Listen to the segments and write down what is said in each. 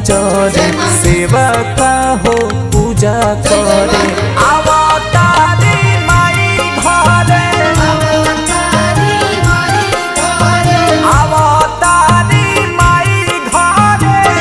जरे सेवा का हो पूजा करे अवतारी माई घरे अवतारी माई घरे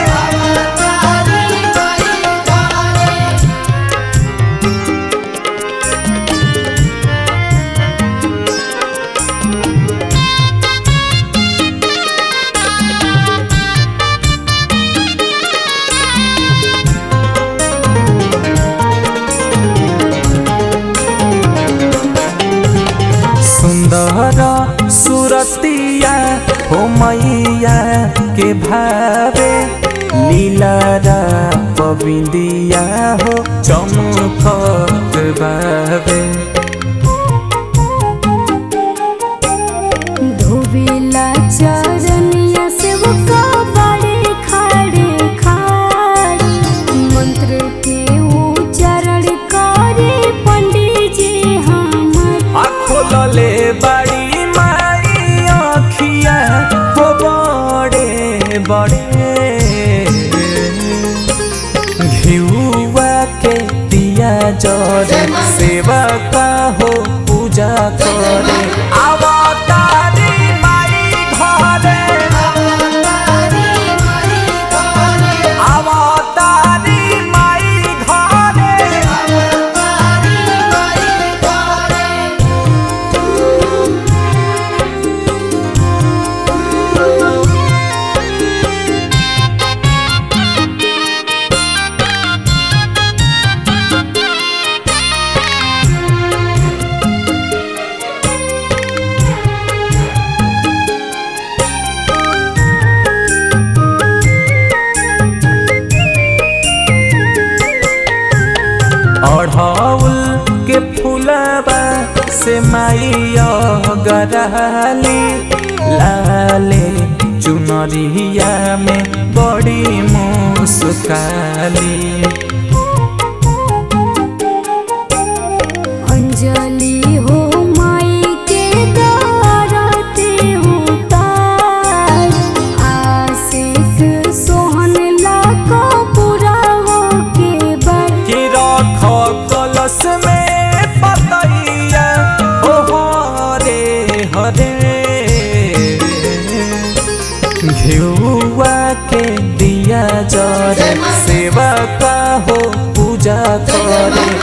सुंदर सुरतिया हो मैया के भावे लीलारा पविंदिया हो चमकत बावे धोबेला चरनिया से वो बड़े खड़े खाड़ मंत्र के उच्चारण करे पंडित जी हमर खोलले बड़ी माई आखिया हो बड़े बड़े घिउआ के दिया जरे सेवा का हो पूजा करे अवतारी माई घरे अवतारी माई घरे अढ़ौल के फूलबा से माइया गराली लाले चुनरिया में बड़ी मुस्काली अंजलि हो माई के दारते उतार आशिक सोहन लाको पूरा हो के बर कि रख कलश में पतैया ओ हरे हरे घिउआ के दिया जरे सेवा का हो पूजा करे